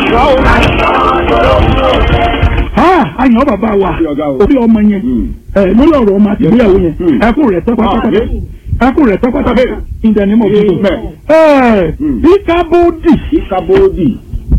Ah, àyàn bàbá wa orí ọmọ yẹn ẹ lórí ọ̀rọ̀ ọmọ àti ìgbéyàwó yẹn ẹkún rẹ̀ tẹ́ pátápátá ẹkún rẹ̀ tẹ́ pátápátá ìdẹ̀nímọ̀ tuntun ẹ ìkábòdì Ikabodi.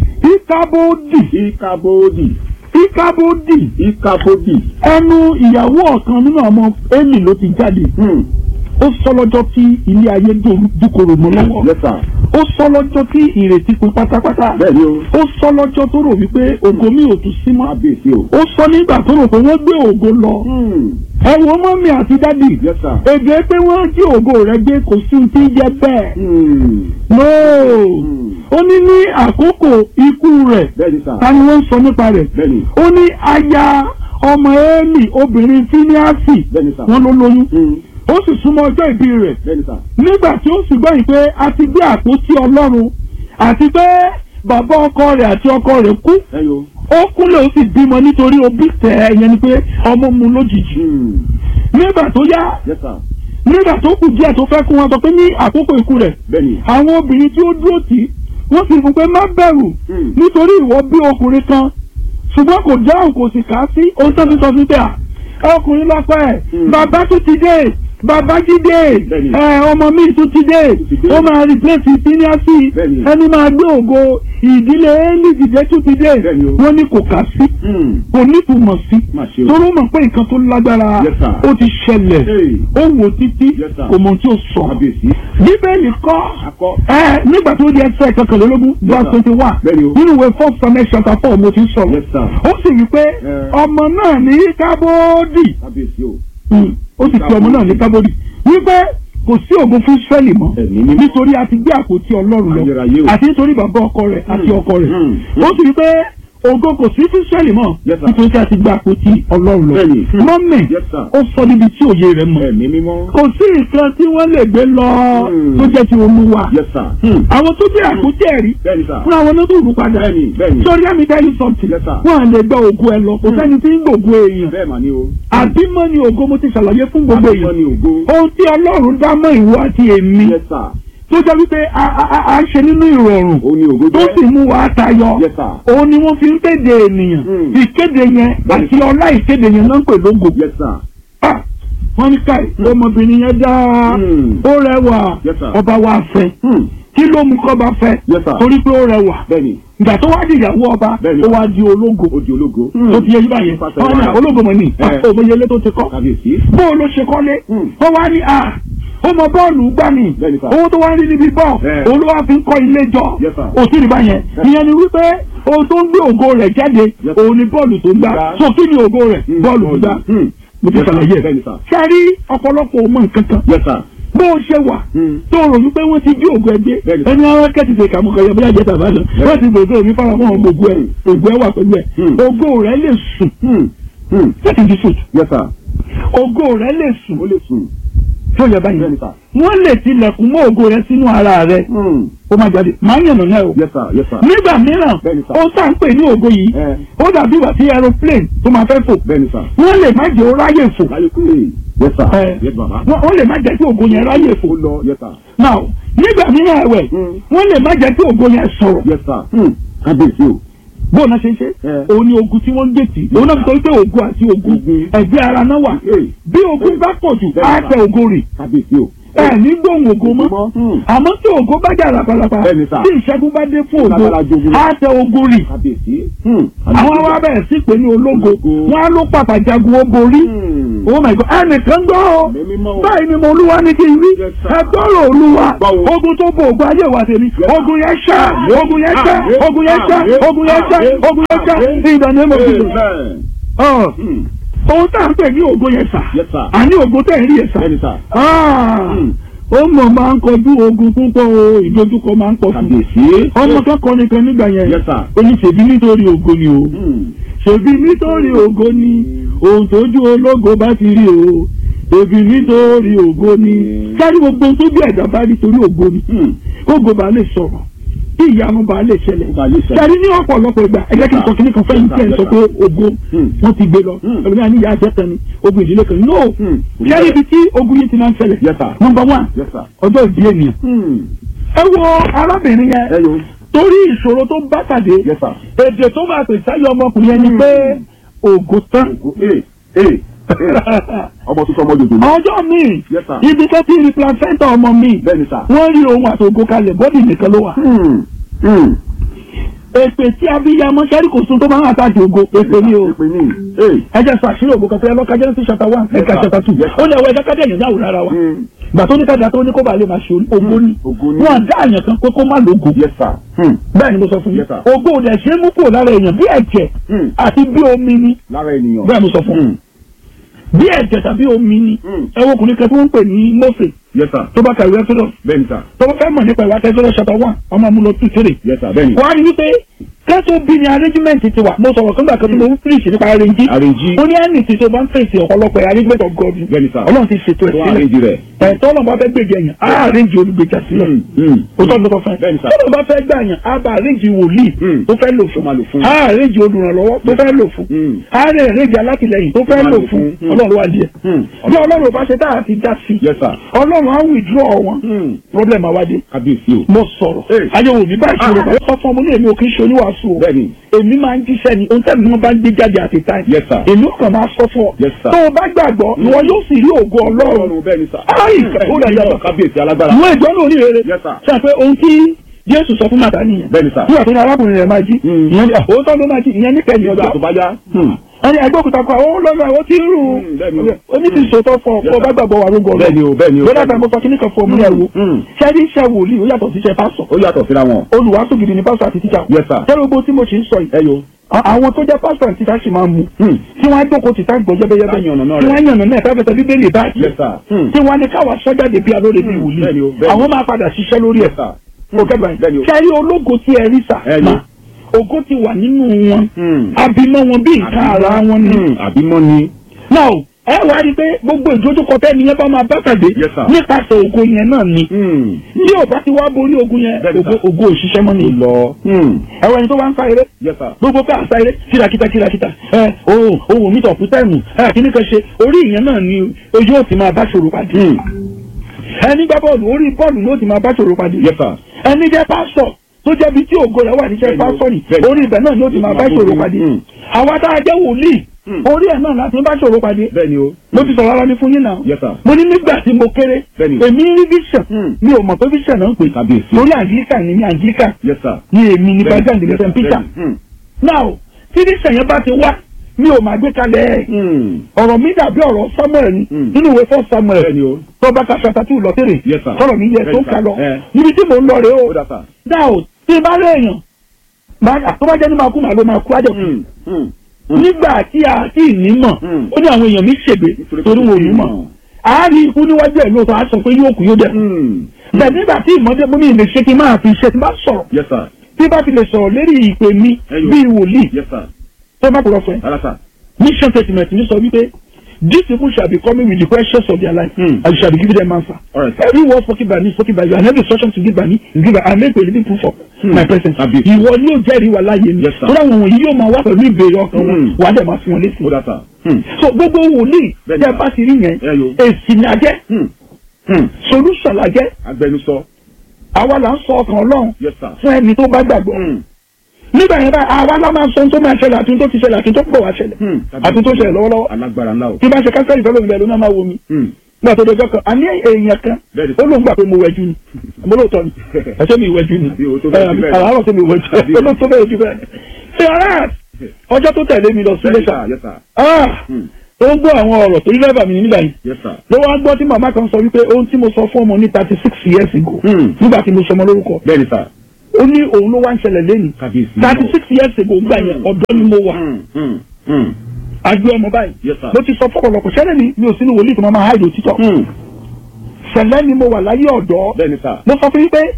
ìkábòdì Ikabodi. ìkábòdì Ikabodi. ẹnu ìyàwó ọ̀kan nínú ọmọ Élì ló ti jáde Hmm. ó sọ lọ́jọ́ tí ilé ayé dúkòrò mọ́ lọ́wọ́ Yes sir. ó sọ lọ́jọ́ tí ìrètí pin pátápátá Bẹ́ẹ̀ni o. ó sọ lọ́jọ́ tó rò wípé ògo mi ò tún sí mọ́ Kábíyèsí o. ó sọ nígbà tó rò pé wọ́n gbé ògo lọ Hmm. ẹ wo mọ́mí àti dádì Yes sir. èdè pé wọ́n jí ògo rẹ̀ gbé kò sí ohun tí ń jẹ́ bẹ́ẹ̀ Hmm. nóò Hmm. ó ní ní àkókò ikú rẹ̀ Bẹ́ẹ̀ni sir. ta ni wọ́n ń sọ nípa rẹ̀ Bẹ́ẹ̀ni. ó ní aya ọmọ Élì obìnrin fíníàsì Bẹ́ẹ̀ni sir. wọ́n ló lóyún Hmm. ó sì súnmọ́ ọjọ́ ìbí rẹ̀ Bẹ́ẹ̀ni sir. nígbà tí ó sì gbọ́ yìí pé a ti gbé àpótí ọlọ́run àti pé bàbá ọkọ rẹ̀ àti ọkọ rẹ̀ kú Ẹyọ. ó kúnlẹ̀ ó sì bímọ nítorí òbí tẹ̀ ẹ́ yẹn ni pé ọmọ mu lójijì Hmm. nígbà tó yá Yes sir. nígbà tó kù díẹ̀ tó fẹ́ kú wọn sọ pé ní àkókò ikú rẹ̀ Bẹ́ẹ̀ni. àwọn obìnrin tí ó dúró tì í wọ́n sì fún pé má bẹ̀rù Hmm. nítorí ìwọ bí ọkùnrin kan ṣùgbọ́n kò dáhùn kò sì kà á sí ohun tó ti sọ fún tẹ̀ à ọkùnrin lọ́pọ̀ ẹ̀ Hmm. bàbá tún ti dé bàbá jídé Bẹ́ẹ̀ni. ẹ ọmọ mi tún ti dé ti dé. ó máa replace seniority Bẹ́ẹ̀ni. ẹni máa gbé ògo ìdílé Élì dìde tún ti dé Bẹ́ẹ̀ni o. wọ́n ní kò kà sí Hmm. kò nítumọ̀ sí Má ṣe o. torí ó mọ̀ pé nǹkan tó lágbára Yes, sir. ó ti ṣẹlẹ̀ Hey. ó wò títí Yes, sir. kò mọ̀ tí ó sọ Kábíyèsí. bíbélì kọ́ Akọ. ẹ nígbà tó di ẹsẹ̀ kọkànlélógún verse sir. twenty one Bẹ́ẹ̀ni o. nínú ìwé first Samuel chapter four mo ti sọ̀rọ̀ Yes sir. ó sì wí pé Eh. ọmọ náà ní kábódì Kábíyèsí o. Mm. ó sì pe ọmọ náà ní kábódì wípé kò sí ògo fún Ísírẹ́lì mọ́ Ẹ̀mí mímọ́. nítorí a ti gbé àpótí Ọlọ́run Ayérayé lọ o. àti nítorí bàbá ọkọ rẹ̀ àti ọkọ rẹ̀ Mm. ó sì wí pé ògo kò sí fún Ísírẹ́lì mọ́ Yes, sir. nítorí a ti gbé àpótí Ọlọ́run lọ Bẹ́ẹ̀ni. Mm. mọ́mì Yes, sir. ó sọ níbi tí òye rẹ̀ mọ̀ Ẹ̀mí mímọ́. kò sí nǹkan tí wọ́n lè gbé lọ Mm. tó jẹ́ ti Olúwa Yes sir. Hmm. àwọn tó gbé àpótí ẹ̀rí Bẹ́ẹ̀ni sir. fún àwọn tó rú padà Bẹ́ẹ̀ni bẹ́ẹ̀ni. sórí àmì tell you something Yes, sir. wọn à lè gba ògo ẹ lọ kò sẹ́ni tí ń gbògo èèyàn Bẹ́ẹ̀ mà ni o. àbímọ ni ògo mo ti ṣàlàyé fún gbogbo Àbímọ èèyàn ni ògo. ohun tí Ọlọ́run dá mọ́ ìwọ àti èmi Yes sir. tó jẹ́ wípé a a- a- a ṣe nínú ìrọ̀rùn Ó ní ògo tó jẹ́. sì mú wa tayọ Yes sir. òun ni wọ́n fi ń kéde ènìyàn Mm. ìkéde yẹn Bẹ́ẹ̀ni. àti ọlá ìkéde yẹn náà ń pè lógo Yes sir. Ah, wọ́n ní káì ọmọbìnrin yẹn dáa Mm. ó rẹwà Yes, sir. ọba wa fẹ́ Hmm. kí ló mú kọ́ba fẹ́ Yes, sir. torí pé ó rẹwà Bẹ́ẹ̀ni. ìgbà tó wá di ìyàwó ọba Bẹ́ẹ̀ni. ó wá di ológo Ó di ológo. tó ti yẹ yíba yẹn Pàṣẹ wọn ní wàhálà. ológo mọ̀ ní Eh. òmòyelé tó ti kọ́ Kábíyèsí. bó o ló ṣe kọ́lé Hmm. wọ́n wá ní a ó mọ bọ́ọ̀lù gbá ni Bẹ́ẹ̀ni, sir. owó tó wá ń rí níbi bọ́ọ̀ Eh. òun ló wá fi ń kọ́ ilé jọ Yes, sir. òsì rí báyẹn ìyẹn ni wípé ohun tó ń gbé ògo rẹ̀ jáde Yes, sir. òun ni bọ́ọ̀lù tó ń gbá Gbá. so kí ni ògo rẹ̀ Hmm. bọ́ọ̀lù tó gbá Hmm. mo ti Yes, sir. ṣàlàyé ẹ̀ Bẹ́ẹ̀ni sir. sẹ́rí ọ̀pọ̀lọpọ̀ ọmọ nǹkan kan Yes sir. bó o ṣe wà Hmm. tó rò wípé wọ́n ti jí ògùn ẹgbẹ́ Bẹ́ẹ̀ni. ẹni ara kẹ́tì ṣe kàmú kan yẹ bóyá jẹ́ tàbá lọ wọ́n ti gbògbó mi fara mọ́ gbogbo ẹ̀ ògùn ẹ̀ wà pẹ̀lú ẹ̀ Hmm. ògo rẹ̀ lè sùn Hmm. Hmm. that is the truth Yes sir. ògo rẹ̀ lè sùn Ó lè sùn. tó yẹ báyìí Bẹ́ẹ̀ni sir. wọ́n lè tilẹ̀kùn mọ́ ògo rẹ̀ sínú ara rẹ̀ Hmm. ó máa jáde máa ń yànnà náà o Yes sir. Yes sir. nígbà mìíràn Bẹ́ẹ̀ni sir. ó tá ń pè ní ògo yìí Eh. ó dàbí ìgbà tí aeroplane tó máa fẹ́ fò Bẹ́ẹ̀ni sir. wọ́n lè má jẹ́ ó ráyè fò Láyé kúrè. Yes sir. Eh. Yes bàbá. wọ́n wọ́n lè má jẹ́ kí ògo yẹn ráyè fò Ó lọ. Yes sir. now nígbà mìíràn ẹ̀wẹ̀ Hmm. wọ́n lè má jẹ́ kí ògo yẹn sọ̀rọ̀ Yes sir. Hmm. Kábíyèsí o. bó náà ṣe ń ṣe Eh. òun ni ogun tí wọ́n ń gbèsè òun náà sọ pé ogun àti ogun Ogun. ẹ̀gbẹ́ ara náà wà Hey. bí ogun bá pọ̀ jù Bẹ́ẹ̀ni á sir. tẹ ogo rì Kábíyèsí o. ẹ ní gbóhùn ogo mọ́ Hmm. àmọ́ tí ogo bá jà lápalapa Bẹ́ẹ̀ni sir. tí ìṣẹ́gun bá dé fún ogo Lágbára jogun. á tẹ ogo rì Kábíyèsí. Hmm. àwọn wa bẹ̀rẹ̀ sí pé ní ológo Ológo. wọn á ló pàpà jagun ó borí Hmm. oh my god ẹnìkan gbọ́ ọ Ẹ̀mí mímọ́ o. báyìí ni mo olúwa ní kí n rí Yes, sir. ẹgbọ́rọ̀ olúwa Báwo? ogun tó bo ògùn ayé wa tèmi sir. ogun yẹn ṣá ogun yẹn ṣá Àmín. ogun yẹn ṣá Àmín. ogun yẹn ṣá Àmín. ogun yẹn ṣá Àmín. ìdáná mọ̀ sí Amen. ọ Hmm. ohun tá à ń pè ní ogun yẹn sà Yes sir. àní ogun tẹ̀ ń rí yẹn sà Bẹ́ẹ̀ni sir. Ah, Hmm. ó mọ̀ máa ń kọjú ogun púpọ̀ o ìdojúkọ máa ń pọ̀ fún Kábíyèsí. ọmọ kẹ́kọ̀ọ́ nìkan nígbà yẹn Yes sir. ó ní ṣèbí nítorí ògo ni o Hmm. ṣèbí nítorí ògo ni ohun tójú ológo bá ti rí o ṣèbí nítorí ògo ni sáré gbogbo ohun tójú ẹ̀dá bá rí torí ògo ni Hmm. ògo bá lè sọ̀rọ̀ kí ìyanu bá lè ṣẹlẹ̀ Ó bá lè ṣẹlẹ̀. sáré ní ọ̀pọ̀lọpọ̀ ìgbà ẹ̀jẹ̀ kí n sọ kíní kan fẹ́yìn tí ẹ̀ ń sọ pé ògo Hmm. wọ́n ti gbé lọ Hmm. ẹ̀rọ ní ìyá àjẹta ni ogun ìdílé kan ni no Hmm. sáré ibi tí ogun yìí ti máa ń ṣẹlẹ̀ Yes sir. number one Yes sir. ọjọ́ ìbí ènìyàn Hmm. ẹ wo arábìnrin yẹn Ẹ yo. torí ìṣòro tó bá pàdé Yes, sir. èdè tó máa pè sáyé ọmọkùnrin ẹni pé ògo tán. Ee ee ee ọmọ tuntun ọmọ jòjò ni. ọjọ́ míì Yes, sir. ibi tó ti rí placenta ọmọ mi Bẹ́ẹ̀ni sà. wọ́n rí ohun àtògo kalẹ̀ bọ́dì nìkan ló wà. Hmm. Hmm. èpè tí abiyamọ sẹ́rí kò sun tó máa ń àtàkì ògo èpè ni o. Èpè ní. Ee. ẹ jẹ́ sọ àṣírí ògo kan fẹ́ lọ́ka Genesis chapter one ẹ̀ka sir. chapter two Yes, sir. ó ní ẹwọ́ ẹ̀dá kádé èèyàn yàwó rárá wa Hmm. gbà tó ní kájà tó ní kó bàa lè máa ṣe ògo ni Ògo ni. wọn dá àyàn kan pé kó má lógo Yes sir. Hmm. bẹ́ẹ̀ ni mo sọ fún yín Yes, sir. ògo ò dẹ̀ ṣe é mú kúrò lára èèyàn bí ẹ̀jẹ̀ Hmm. àti bí omi ni Lára ènìyàn. bẹ́ẹ̀ mo sọ fún yín Hmm. bí ẹ̀jẹ̀ tàbí omi ni Hmm. ẹ wo ọkùnrin kan tí wọ́n ń pè ní Mósè Yes sir. tó bá kàwé Exodus Bẹ́ẹ̀ni sà. tó bá fẹ́ mọ̀ nípa ìwà Exodus chapter one ọmọ amúlò two three Yes sir. Bẹ́ẹ̀ni. wọ́n á rí wípé kẹ́tọ́ bí ni arrangement ti wà mo sọ̀rọ̀ kọ́ńgbà kan tí mo ń fíríṣì nípa arrange Arrange. ó ní ẹnì tí tó bá ń fèsì ọ̀pọ̀lọpọ̀ arrangement of God ni. Bẹ́ẹ̀ni sà. ọlọ́run ti ṣètò ẹ̀ Tó sílẹ̀ arrange rẹ̀. ẹ̀ tọ́lọ̀ bá fẹ́ gbèjà yẹn á arrange olùgbèjà sílẹ̀ Hmm. Hmm. o tọ́ lọ́tọ̀ fẹ́ Bẹ́ẹ̀ni sà. tọ́lọ̀ bá fẹ́ gbà yẹn á bá arrange wòlíì Hmm. tó fẹ́ lò Tó máa lò fún fún. á arrange olùrànlọ́wọ́ tó fẹ́ lò fún Hmm. á arrange alátìlẹyìn tó fẹ́ máa lò lò fún fún. Hmm. ọlọ́run wá díẹ̀ Hmm. bí ọlọ́run ò bá ṣe tá a ti dá sí Yes sir. ọlọ́run á withdraw wọn Hmm. problem àwádìí Kábíyèsí o. mo sọ̀rọ̀ Hey. ayéwo mi bá ìṣòro Ah. kan sọ fún ọmọ ní èmi ò kì í ṣe oníwàásù o Bẹ́ẹ̀ni. èmi máa ń jíṣẹ́ ni ohun tẹ́lẹ̀ ni wọ́n bá ń gbé jáde àti táì Yes sir. èmi ò kàn máa sọ fún ọ Yes, sir. tó o bá gbàgbọ́ ìwọ yóò sì rí ògo ọlọ́run Ọlọ́run bẹ́ẹ̀ni sà. Ai, ó lè yàtọ̀. Kábíyèsí alágbára. ìwé ìjọ náà oníhèrè Yes, sir. sọ pé ohun tí Jésù sọ fún màtá nìyẹn Bẹ́ẹ̀ni sà. nígbà tó ní arákùnrin rẹ̀ máa jí Mm. ìyẹn ní òótọ́ ló máa jí ìyẹn ní kẹ́yìn Nígbà ọjọ́ tó bá yá. Hmm. ẹni ẹgbẹ́òkúta kan ó lọ́nà ó ti ń rù Mm, bẹ́ẹ̀ni o. ó ní ti sòótọ́ fún ọ Yes, kó o bá sir. gbàgbọ́ wà lógo ọlọ́run Bẹ́ẹ̀ni o bẹ́ẹ̀ni o. lọ́dà tá mo sọ kíní kan fún ọmọ rẹ̀ wò Mm. ṣẹ́rí iṣẹ́ wòlíì ó yàtọ̀ sí iṣẹ́ pásọ̀ Ó yàtọ̀ síra wọn. olùwàásù gidi ni pásítọ̀ àti tíṣà Yes, sir. tẹ́lẹ̀ gbogbo tí mo ṣe ń sọ yìí Ẹ yo. à- àwọn tó jẹ́ pásítọ̀ àti tíṣà sì máa ń mu Hmm. tí wọ́n á jókòó tìta gbọ́ yẹ́bẹ́yẹ́bẹ́ Tá yànnà náà tí rẹ̀. wọ́n á yànnà náà fẹ́fẹ́ bí bẹ́ẹ̀lì báyìí Yes, sir. Hmm. tí wọ́n á ní káwa sọ́jáde bí alóore bí wòlíì bẹ́ẹ̀ni o, bẹ́ẹ̀ni. àwọn máa padà ṣiṣẹ́ lórí ẹ̀ Yes, sir. kò kẹ́gbà Bẹ́ẹ̀ni o. yìí ṣẹ́rí ológo tí ẹ rí sà Ẹ mà yo. ògo ti wà nínú wọn Hmm. abimọ wọn bí nǹkan ara wọn ni Hmm. Àbímọ́ ni. now ẹ wá rí i pé gbogbo ìdójúkọ tẹ́ni yẹn bá máa bá pàdé Yes, sir. nípasẹ̀ ògo yẹn náà ni Hmm. tí ò bá ti wá borí ogun yẹn Bẹ́ẹ̀ni, ògo sir. ògo òṣìṣẹ́ mọ́ ni Lọ. Hmm. ẹ̀wọ̀n ẹni tó bá ń fa eré Yes, sir. gbogbo pé àṣà eré kìràkìtà kìràkìtà ẹ ohun ohun mi tọ̀kú tẹ̀mù ẹ kíní kan ṣe orí ìyẹn náà ni ojú ò ti máa bá ṣòro pàdé Hmm. ẹni gbá bọ́ọ̀lù orí bọ́ọ̀lù ló ti máa bá ṣòro pàdé Yes, sir. ẹni jẹ́ pásọ̀ tó jẹ́ bí tí ògo rẹ̀ wà níṣẹ́ Bẹ́ẹ̀ni o, pásọ̀ ni bẹ́ẹ̀ni. orí ibẹ̀ náà ni ó ti máa bá ṣòro pàdé Hmm. àwa tá a jẹ́ wòlíì Hmm. orí ẹ̀ náà láti bá ṣòro pàdé Bẹ́ẹ̀ni o. mo ti sọ̀rọ̀ ara mi fún yín náà Yes, sir. mo ní nígbà tí mo kéré Bẹ́ẹ̀ni. èmi rí vision Hmm. mi ò mọ̀ pé vision náà ń pè Kábíyèsí. lórí Anglican ni mi Anglican Yes, sir. ni èmi ni Bẹ́ẹ̀ni. president Yes, St. Peter bẹ́ẹ̀ni. Hmm. now tí vision yẹn bá ti wá mi ò máa gbé kalẹ̀ Hmm. ọ̀rọ̀ mi dàbí ọ̀rọ̀ Samuel ni Hmm. nínú ìwé fún Samuel Bẹ́ẹ̀ni o. tó bá ka ṣàtà tí ò lọ tèrè Yes, sir. sọ̀rọ̀ mi yẹ tó ń Bẹ́ẹ̀ni, kà sir. lọ Eh. níbi tí mò ń lọ rèé o Ó dà sà. now tí n bá rí èèyàn máa tó bá jẹ́ ní máa kú màá ló máa kú àjọ Hmm. Hmm. Hmm. nígbà tí a tí ì ní mọ̀ Hmm. ó ní àwọn èèyàn mi ṣègbè Nítorí torí kò wọn ò sí ní mọ̀ ìmọ̀. àárín ikú níwájú ẹ̀ lóòótọ́ á sọ pé yóò kú yóò dẹ̀ Hmm. bẹ́ẹ̀ nígbà tí ìmọ̀dé mú mi lè ṣe kí n máa fi ṣe tí n bá sọ̀rọ̀ Yes, sir. tí bá fi lè sọ̀rọ̀ lérí ìpè mi Ẹyọ. bíi wòlíì Yes, sir. tó bá kúrọ̀ fún ẹ Rárá sà. mission statement ní sọ wípé these people shall be coming with the questions of their life Hmm. and you shall be giving them answer. All right, sir. every word spoken by me spoken by you and every instruction to give by me is given and make a living proof of Hmm. my presence. Àbí. ìwọ ni yóò jẹ́rìí wa láàyè mi Yes, sir. tó dáwọn wọ̀nyí yóò máa wá pẹ̀lú ìbéèrè ọkàn wọn Hmm. wà á dẹ̀ máa fi wọn létí. Ó dà sà. Hmm. so gbogbo wòlíì Bẹ́ẹ̀ni, tẹ́ sir. bá ti rí yẹn Ẹyọ. èsì ni a jẹ́ Hmm. Hmm. solution la jẹ́ Agbẹnusọ. àwa là ń sọ ọkàn ọlọ́run Yes, sir. fún ẹni tó bá gbàgbọ́ Hmm. nígbà yẹn báyìí àwa la máa sọ ohun tó máa ṣẹlẹ̀ àti ohun tó ti ṣẹlẹ̀ àti ohun tó pọ̀ wá ṣẹlẹ̀ Hmm. àti ohun tó ṣẹlẹ̀ lọ́wọ́lọ́wọ́ Alágbára ńlá o. tí bá ṣe kánsẹ́lì fẹ́ lómi bẹ́ẹ̀ ló náà máa wo mi Hmm. nígbà tó dọjọ́ kan àní èèyàn kan Bẹ́ẹ̀ni. ó lóun gbà pé mo wẹ̀jú ni mo lóòótọ́ ni ẹ̀ṣẹ́ mi ìwẹ̀jú ni Àbí o tó bẹ́ẹ̀ jù bẹ́ẹ̀. àràárọ̀ tó mi ìwẹ̀jú Àbí o. ó ló tó bẹ́ẹ̀ jù bẹ́ẹ̀ ṣe ara ọjọ́ tó tẹ̀lé mi lọ sí Bẹ́ẹ̀ni lẹ́sà sà. Yes, sir. ó ń gbọ́ àwọn ọ̀rọ̀ torí lẹ́bàá mi nígbà yìí Yes, sir. ló wá gbọ́ tí màmá kan sọ wípé ohun tí mo sọ fún ọmọ ní thirty six years ago Hmm. nígbà tí mo sọmọ lórúkọ Bẹ́ẹ̀ni sà. ó ní òun ló wá ń ṣẹlẹ̀ lẹ́nu Kábíyèsí. thirty six years ago gbà yẹn ọ̀dọ́ ni mo wà Hmm. Hmm. Hmm. àgbé ọmọ báyìí Yes, sir. mo ti sọ fọ́pọ̀lọpọ̀ ṣẹlẹ̀ mi mi ò sínú wòlíì tó máa máa háìdì òtítọ́ Hmm. ṣẹlẹ̀ ni mo wà láyé ọ̀dọ́ Bẹ́ẹ̀ni sà. mo sọ fún yín pé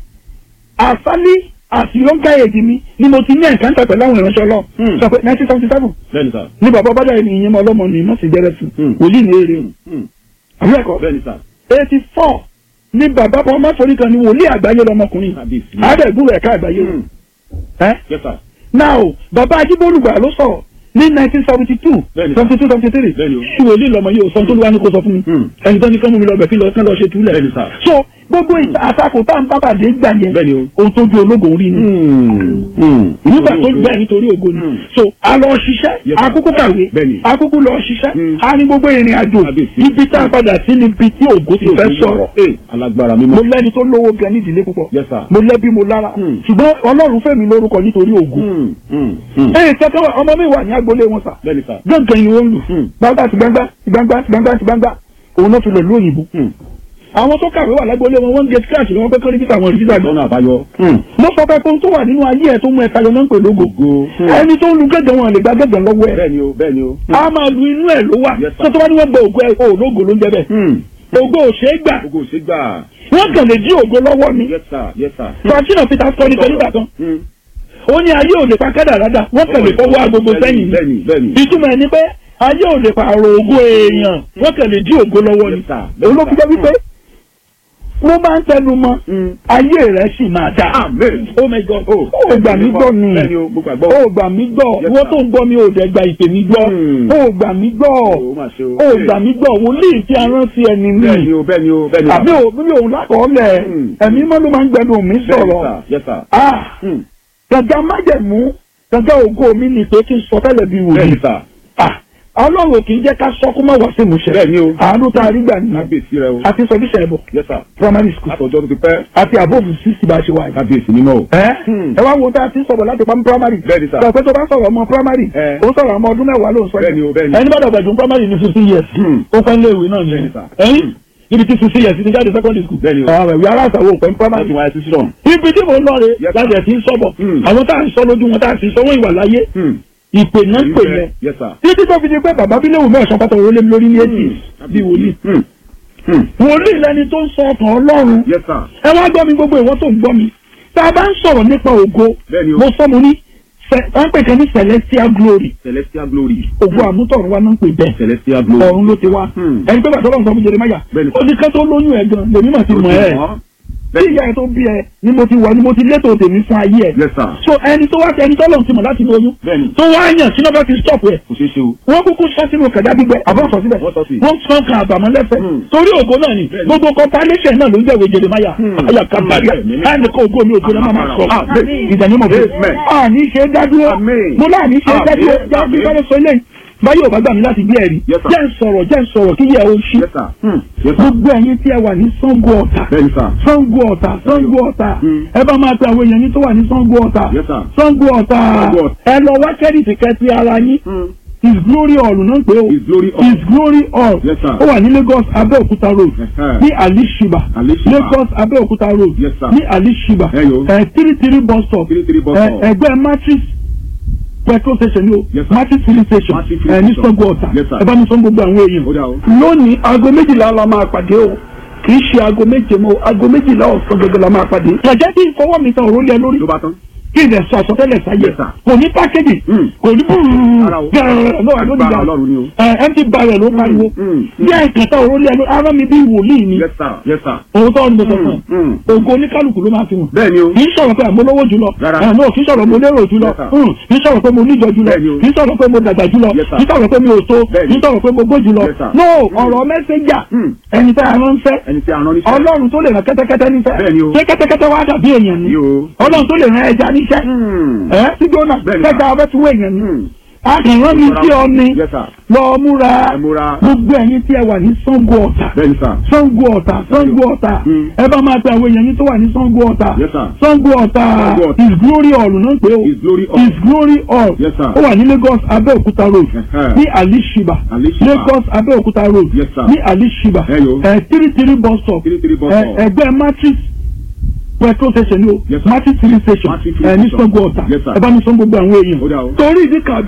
àsálí àti yọ̀ǹkà èdè mi ni mo ti ní ẹ̀ǹkántà pẹ̀lú àwọn ìránṣẹ́ ọlọ́run Hmm. sọ pé nineteen seventy seven Bẹ́ẹ̀ni sà. ní bàbá ọbàdà ẹni ìyẹn mọ ọlọ́mọ ní mọ̀sí jẹ́rẹ́ fún Hmm. wòlíì ní èrè Hmm. àbí ẹ̀kọ́ Bẹ́ẹ̀ni sà. eighty four ní bàbá ọmọ forí kan ní wòlíì àgbáyé lọmọkùnrin Kábíyèsí. àádẹ́gbùrú ẹ̀ka àgbáyé Hmm. ẹ́ Yes, sir. now bàbá ajíbólúgbà ló sọ̀rọ̀ ní nineteen seventy two Bẹ́ẹ̀ni. seventy two seventy three Bẹ́ẹ̀ni o. tí wòlíì lọmọ yìí ò sọ tó lù wá ní kó sọ fún mi Hmm. ẹni tó ní kán mú mi lọ bẹ̀ kí lọ kán lọ ṣe túlẹ̀ Bẹ́ẹ̀ni sà. so gbogbo ìta àtakò tá à ń bábàdé gbà yẹn Bẹ́ẹ̀ni o. ohun tó ju ológun rí ni Hmm. Hmm. nígbà tó bẹ́ẹ̀ nítorí ògo ni Hmm. so a lọ ṣiṣẹ́ Yes, sir. akókó kàwé Bẹ́ẹ̀ni. akókó lọ ṣiṣẹ́ Hmm. a ní gbogbo ìrìn àjò Kábíyèsí. ibi tá a padà sí níbi tí ògo ti fẹ́ sọ̀rọ̀ Ee, alágbára mímọ́. mo lẹ́ni tó lówó gan ní ìdílé púpọ̀ Yes, sir. mo lẹ́bí mo lára Hmm. ṣùgbọ́n ọlọ́run fẹ́mi lórúkọ nítorí ògo Hmm. Hmm. Hmm. ee kẹkẹ wa ọmọ mi wà ní agboolé wọn sà Bẹ́ẹ̀ni sà. gángan yìí wọ́n lù Hmm. gbangba ti gbangba ti gbangba ti gbangba ti gbangba òun náà fi lọ lú òyìnbó Hmm. àwọn tó kàwé wà lágboolé wọn wọ́n ń gé scratch ni wọ́n pẹ́ kọ́rí títà wọn rí títà gan Lọ́nà àbáyọ. Hmm. mo sọ pé ohun tó wà nínú ayé ẹ̀ tó mú ẹ tayọ náà ń pè lógo Ògo. Hmm. ẹni tó ń lu gẹ́gẹ́ wọn lè gba gẹ́gẹ́ lọ́wọ́ ẹ̀ Bẹ́ẹ̀ni o, bẹ́ẹ̀ni o. a máa lu inú ẹ̀ ló wà Yes, sir. tó tó bá ní wọ́n gba ògo ẹ̀ o lógo ló ń jẹ bẹ́ẹ̀ Hmm. ògo ò ṣeé gbà Ògo ò ṣe gbà. wọ́n kàn lè dí ògo lọ́wọ́ mi Yes, sir. Yes, sir. francina peter sọ ní kẹ́lígbà kan Hmm. ó ní ayé ò lè pa kẹ́dà rádà wọ́n kàn lè fọwọ́ agogo sẹ́yìn ni Bẹ́ẹ̀ni, bẹ́ẹ̀ni. ìtumọ̀ ẹni pé ayé ò lè pààrọ̀ ògo èèyàn wọ́n kàn lè dí ògo lọ́wọ́ ni Yes, sir. òun ló fi jẹ́ wípé wọ́n máa ń tẹnu mọ́ Hmm. ayé rẹ̀ sì máa dá Amen. oh my god Oh. ó gbà mí gbọ́ ni Bẹ́ẹ̀ni o, mo gbàgbọ́. ó gbà mí gbọ́ Yes, wọ́n sir. tó ń gbọ́ mi ò dẹ̀ gba ìpè mi gbọ́ Hmm. ó gbà mí gbọ́ Ó mà ṣe o. ó gbà mí gbọ́ wòlíì tí a rán sí ẹni Bẹ́ẹ̀ni mi o, bẹ́ẹ̀ni o, bẹ́ẹ̀ni o. àbí òbí òun lákọọ́lẹ̀ Hmm. ẹ̀mí mọ́ ló máa ń gbẹnu mi Bẹ́ẹ̀ni, sọ̀rọ̀ sir. Yes, sir. ah Hmm. gàgà májẹ̀mú gàgà ògo mi ni pé kí n sọ tẹ́lẹ̀ bí wòlíì Bẹ́ẹ̀ni, sir. ah ọlọ́run ò kì í jẹ́ ká sọ kó má wá sí ìmúṣẹ Bẹ́ẹ̀ni o. àánú tá a rí gbà nìyẹn Kábíyèsí rẹ o. àti sọdíṣẹ́ ẹ̀bọ̀ Yes, sir. primary school Látọjọ́ tó ti pẹ́. àti àbófù sísì bá a ṣe wà yìí. Kábíyèsí mímọ́ o. ẹ Hmm. ẹ wá wo tá a ti ń sọ̀rọ̀ láti pamọ́ primary. Bẹ́ẹ̀ni, sir. sọ pé tó bá sọ̀rọ̀ ọmọ primary. Eh. ó sọ̀rọ̀ ọmọ ọdún mẹ́wàá ló ń sọ yìí. Bẹ́ẹ̀ni o, bẹ́ẹ̀ni. ẹni bá dàgbà jù primary ní fifteen years. Hmm. ó pẹ́ lé ìwé náà Bẹ́ẹ̀ni, nìyẹn. sir. ẹyin ibi tí fifteen years ti jáde secondary school. Bẹ́ẹ̀ni o. àwọn ìwé aláṣàwò òpẹ́ Wọ́n primary. ti wáyé sí sílọ̀. ibi tí mo ń lọ rè Yes, sir. láti ẹ̀ ti ń sọ̀bọ̀. Hmm. àwọn tá à ń sọ lójú wọn tá à ń sọ wọn ìwà láyé. Hmm. ìpè náà pè mẹ́. Yes, sir. títí tó fi di pé bàbá bílẹ̀ wù mẹ́sàn-án pátá òrólé mi lórí ní ètì bí wòlíì. Hmm. Hmm. wòlíì lẹni tó ń sọ ọkàn ọlọ́run Yes, sir. ẹ wá gbọ́ mi gbogbo ìwọ tó ń gbọ́ mi tá a bá ń sọ̀rọ̀ nípa ògo Bẹ́ẹ̀ni o. mo sọ mo ní cẹ- wọ́n ń pè kan ní celestial glory Celestial glory. ògo àmútọ̀run wa náà ń pè bẹ́ẹ̀ Celestial glory. ọ̀run ló ti wá Hmm. ẹni pé bàtà ọlọ́run sọ fún Jeremáyà Bẹ́ẹ̀ni. ó ní ká tó lóyún ẹ̀ gan lèmi mà ti mọ̀ ẹ́ tí ìyá ẹ̀ tó bí ẹ ni mo ti wà ni mo ti létò tèmi fún ayé ẹ̀ Yes, sir. so ẹni tó wá ẹni tó lọ́run ti mọ̀ láti lóyún Bẹ́ẹ̀ni. tó wá yàn sínú bá ti stop ẹ̀ Kò ṣeé ṣe o. wọ́n kúkú sọ sínú kẹ̀dá gbígbẹ àbọ̀ sọ síbẹ̀ Wọ́n sọ sí. wọ́n sọ kan àbàmọ́ lẹ́fẹ̀ Hmm. torí ògo náà ni Bẹ́ẹ̀ni. gbogbo compilation náà ló ń jẹ́wé Jeremáyà Hmm. àyà kábàárì Amen. ẹnì kan ògo mi ògo náà máa máa sọ Amen. ìdánimọ̀ bẹ́ẹ̀ Amen. àní ṣe é dádúró Amen. mo láàní ṣe é dádúró Amen. jáde bẹ́ẹ̀ sọ eléyìí báyọ̀ bá gbà mí láti gbé ẹ̀rí Yes, sir. jẹ́ ń sọ̀rọ̀ jẹ́ ń sọ̀rọ̀ kí yẹ o ṣí Yes, sir. Hmm. Yes, sir. gbogbo ẹ̀yin tí ẹ wà ní Ṣàngó Ọ̀tà Bẹ́ẹ̀ni, sir. Ṣàngó Ọ̀tà Ṣàngó Ọ̀tà Hmm. ẹ bá máa pe àwọn èèyàn yín tó wà ní Ṣàngó Ọ̀tà Yes, sir. Ṣàngó Ọ̀tà Ṣàngó Ọ̀tà. ẹ lọ wá kẹ́rìtì kẹ́tì ara yín Hmm. his glory hall ló ń pè ó His glory hall. his glory hall Yes, sir. ó wà ní Lagos Abẹ́òkúta road Ẹ̀hẹ́. ní alishiba Alishiba. Lagos Abẹ́òkúta road Yes, sir. ní alishiba Ẹ yo. ẹ three three bus stop Three three bus ẹ, stop. ẹgbẹ́ matrix petrol station ni o Yes, sir. matrix filling station Matrix filling ẹ ní station. Ṣàngó Ọ̀tà Yes, sir. ẹ bá mi sọ gbogbo àwọn èèyàn Ó dà o. lónìí aago méjìlá la máa pàdé o kì í ṣe aago méje mọ́ aago méjìlá ọ̀sán gbogbo la máa pàdé. jẹjẹ bí ìfọwọ́ mi tan òrùlé lórí Ló bá tán. kí ilẹ̀ sọ àsọtẹ́lẹ̀ sáyé Yes, sir. kò ní pákéjì Mm. kò ní Ara o. búrúrú náà ló Agbára Ọlọ́run ni o. ẹ empty barrel ló pariwo Mm. bí àìkàtà òrùlé lórí ara mi bí wòlíì ni Yes, sir. Yes, sir. òun tó ń bọ̀ sọ̀tàn Mm. ògo oníkálukú ló máa fi hàn Bẹ́ẹ̀ni o. kì í sọ̀rọ̀ pé àmọ́ lówó jùlọ Rárá. ẹ̀ náà kì í sọ̀rọ̀ mo lérò jùlọ Yes, sir. Mm. kì í sọ̀rọ̀ pé mo níjọ jùlọ Bẹ́ẹ̀ni o. kì í sọ̀rọ̀ pé mo dàgbà jùlọ Yes, sir. kì í sọ̀rọ̀ pé mi ò tó Bẹ́ẹ̀ni. kì í sọ̀rọ̀ pé mo gbó jùlọ Yes, sir. no ọ̀rọ̀ mẹ́sẹ̀jà Mm. ẹni tá a rán fẹ́ Ẹni tí a rán níṣẹ́. ọlọ́run tó lè rán kẹ́tẹ́kẹ́tẹ́ níṣẹ́ Bẹ́ẹ̀ni o. ṣé kẹ́tẹ́kẹ́tẹ́ wá dàbí èèyàn ni Ní o. ọlọ́run tó lè rán ẹja níṣẹ́ Hmm. ẹ sí gbóná Bẹ́ẹ̀ni, kẹta sir. ọbẹ̀ tí wọ́n èèyàn ni Hmm. a kì í rán mi sí ọ ni Yes, sir. lọ múra Ẹ múra. gbogbo ẹ̀yin tí ẹ wà ní Ṣàngó Ọ̀tà Bẹ́ẹ̀ni, sir. Ṣàngó Ọ̀tà Ṣàngó Ọ̀tà Hmm. ẹ bá máa pe àwọn èèyàn yín tó wà ní Ṣàngó Ọ̀tà Yes, sir. Ṣàngó Ọ̀tà Ṣàngó Ọ̀tà. his glory hall náà ń pè ó His glory hall. his glory hall Yes, sir. ó wà ní Lagos Abẹ́òkúta road Ẹ̀hẹ́. ní Alishiba Alishiba. Lagos Abẹ́òkúta road Yes, sir. ní Alishiba Ẹ yo. ẹ three three bus stop Three three bus ẹ, stop. ẹgbẹ́ matrix petrol station ni o Yes, sir. matrix filling station Matrix ẹ filling ní station. Ṣàngó Ọ̀tà Yes, sir. ẹ bá mi sọ gbogbo àwọn èèyàn Ó dà o. torí ìdí kan àbí